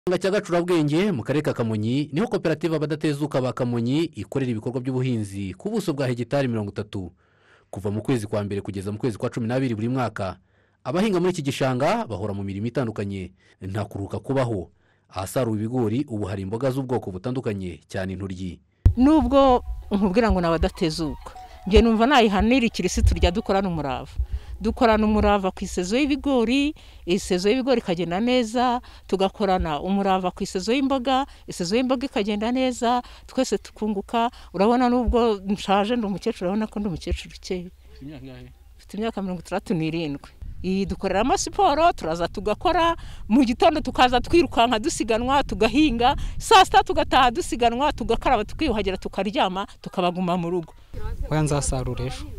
ikirunga cya gacurabwenge mu karere ka kamonyi niho koperative abadatezuka ba kamonyi ikorera ibikorwa by'ubuhinzi ku buso bwa hegitari mirongo itatu kuva mu kwezi kwa mbere kugeza mu kwezi kwa cumi n'abiri buri mwaka abahinga muri iki gishanga bahora mu mirimo itandukanye nta kuruhuka kubaho ahasaruwe ibigori ubu hari imboga z'ubwoko butandukanye cyane intoryi nubwo nkubwira ngo ni abadatezuka njye numva nayihanira ikirisitu rya dukorana umurava dukorana umurava ku isezo y'ibigori isezo y'ibigori ikagenda neza tugakorana umurava ku isezo y'imboga isezo y'imboga ikagenda neza twese tukunguka urabona n'ubwo nshaje ndi umukecuru urabona ko ndi umukecuru ukeye mfite imyaka mirongo itandatu n'irindwi iyi dukoreramo siporo turaza tugakora mu gitondo tukaza twirukanka dusiganwa tugahinga saa sita tugataha dusiganwa tugakaraba tukiyuhagira tukaryama tukabaguma mu rugo oya nzasarura ejo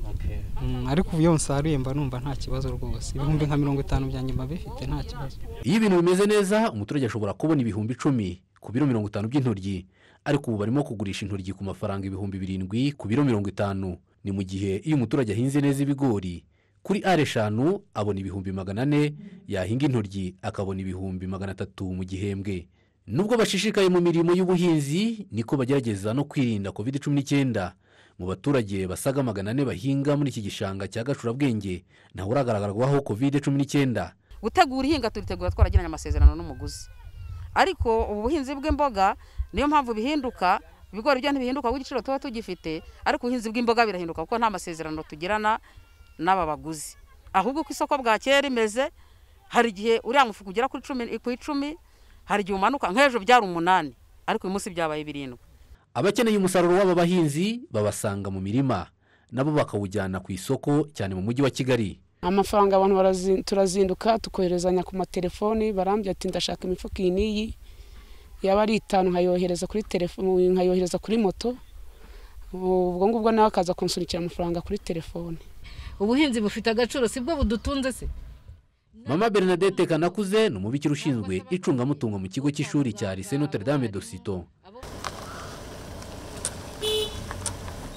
Mm, ariko ubu iyo nsaruye mba numva nta kibazo rwose ibihumbi nka mirongo itanu byanjye mba bifite nta kibazo iyo ibintu bimeze neza umuturage ashobora kubona ibihumbi icumi ku biro mirongo itanu by'intoryi ariko ubu barimo kugurisha intoryi ku mafaranga ibihumbi birindwi ku biro mirongo itanu ni mu gihe iyo umuturage ahinze neza ibigori kuri ari eshanu abona ibihumbi magana ane yahinga intoryi akabona ibihumbi magana atatu mu gihembwe nubwo bashishikaye mu mirimo y'ubuhinzi niko bagerageza no kwirinda covid cumi n'icyenda mu baturage basaga magana ane bahinga muri iki gishanga cya gacurabwenge ntawe uragaragarwaho covid cumi n'icyenda gutegura ihinga turitegura twaragiranye amasezerano n'umuguzi ariko ubu buhinzi bw'imboga niyo mpamvu bihinduka ibigori byo ntibihinduka kuko igiciro tuba tugifite ariko ubuhinzi bw'imboga birahinduka kuko nta masezerano tugirana n'aba baguzi ahubwo uko isoko bwakeye rimeze hari igihe uriya mufuka ugera kuri cumi ku icumi hari igihe umanuka nk'ejo byari umunani ariko uyu munsi byabaye birindwi abakeneye umusaruro w'aba bahinzi babasanga mu mirima nabo bakawujyana ku isoko cyane mu mujyi wa kigali amafaranga abantu barazi- turazinduka tukoherezanya ku matelefoni barambwira ati ndashaka imifuka iyi n'iyi yaba ari itanu nkayohereza kuri telefoni nkayohereza kuri moto ubwo ngubwo nawe akaza kunsunikira amafaranga kuri telefoni ubuhinzi bufite agaciro si bwo budutunze se mama bernadette kanakuze ni umubikira ushinzwe icungamutungo mu kigo cy'ishuri cya lycée notre dame de sito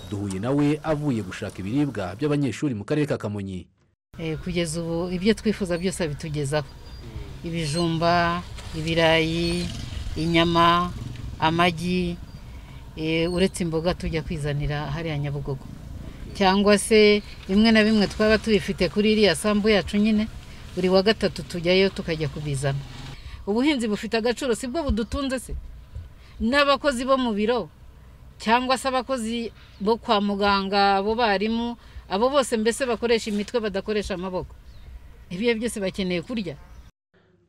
duhuye nawe avuye gushaka ibiribwa by'abanyeshuri mu karere ka kamonyi Eh, kugeza ubu ibyo twifuza byose abitugezaho ibijumba ibirayi inyama amagi eh, uretse imboga tujya kwizanira hariya nyabugogo cyangwa se bimwe na bimwe twaba tubifite kuri iriya sambu yacu nyine buri wa gatatu tujyayo tukajya kubizana ubuhinzi bufite agaciro si bwo budutunze se n'abakozi bo mu biro cyangwa se abakozi bo kwa muganga abo barimu abo bose mbese bakoresha imitwe badakoresha amaboko ibyo byose bakeneye kurya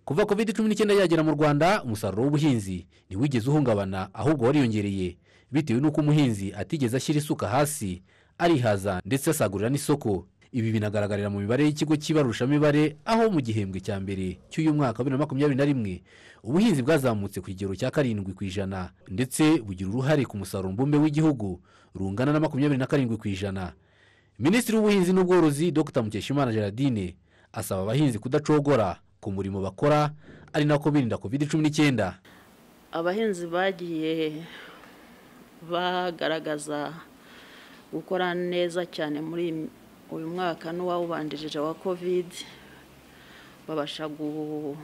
kuva covid cumi n'icyenda yagera mu rwanda umusaruro w'ubuhinzi ntiwigeze uhungabana ahubwo wariyongereye bitewe n'uko umuhinzi atigeze ashyira isuka hasi arihaza ndetse asagurira n'isoko ibi binagaragarira mu mibare y'ikigo cy'ibarushamibare aho mu gihembwe cya mbere cy'uyu mwaka wa bibiri na makumyabiri na rimwe ubuhinzi bwazamutse ku kigero cya karindwi ku ijana ndetse bugira uruhare ku musaruro mbumbe w'igihugu rungana na makumyabiri na karindwi ku ijana minisitiri w'ubuhinzi n'ubworozi dr mukeshimana gerardine asaba abahinzi kudacogora ku murimo bakora ari nako birinda covid cumi n'icyenda abahinzi bagiye bagaragaza gukora neza cyane muri uyu mwaka n'uwawubanjirije wa covid babasha gu-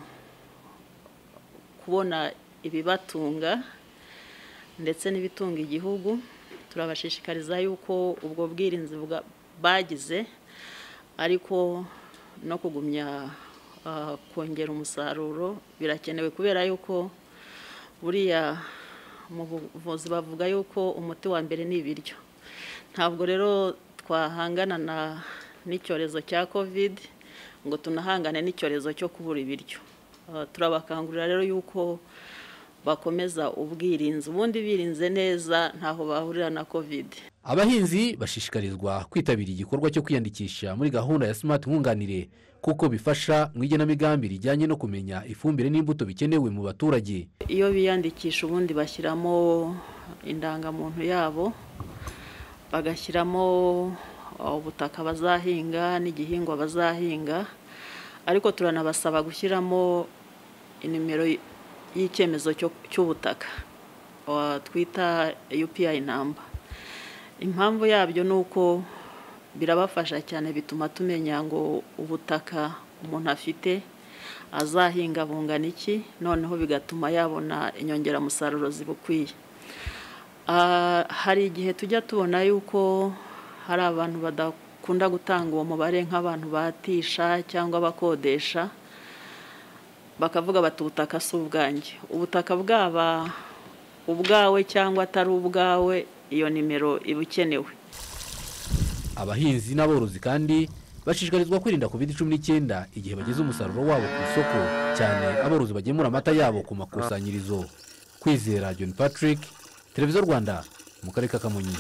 kubona ibibatunga ndetse n'ibitunga igihugu turabashishikariza yuko ubwo bwirinzi bwa- bagize ariko no kugumya ah, kongera umusaruro birakenewe kubera yuko buriya mu buvuzi bavuga yuko umuti wa mbere ni ibiryo ntabwo rero twahangana na- n'icyorezo cya covid ngo tunahangane n'icyorezo cyo kubura ibiryo Ah, turabakangurira rero yuko bakomeza ubwirinzi ubundi birinze neza ntaho bahurira na covid abahinzi bashishikarizwa kwitabira igikorwa cyo kwiyandikisha muri gahunda ya smart nkunganire kuko bifasha mu igenamigambi rijyanye no kumenya ifumbire n'imbuto bikenewe mu baturage iyo biyandikisha ubundi bashyiramo indangamuntu yabo bagashyiramo uh, ubutaka bazahinga n'igihingwa bazahinga ariko turanabasaba gushyiramo inimero y- y'icyemezo cyo- cy'ubutaka uh, twita upi namba impamvu yabyo ni uko birabafasha cyane bituma tumenya ngo ubutaka umuntu afite azahinga bungana iki noneho bigatuma yabona inyongeramusaruro zibukwiye Ah, hari igihe tujya tubona yuko hari abantu badakunda gutanga uwo mubare nk'abantu batisha cyangwa abakodesha bakavuga bati ubutaka si ubwanjye ubutaka bwaba ubwawe cyangwa atari ubwawe iyo nimero iba ikenewe abahinzi n'aborozi kandi bashishikarizwa kwirinda covid cumi n'icyenda igihe bageze umusaruro wabo ku isoko cyane aborozi bagemura amata yabo ku makusanyirizo kwizera john patrick televiziyo rwanda mu karere ka kamonyi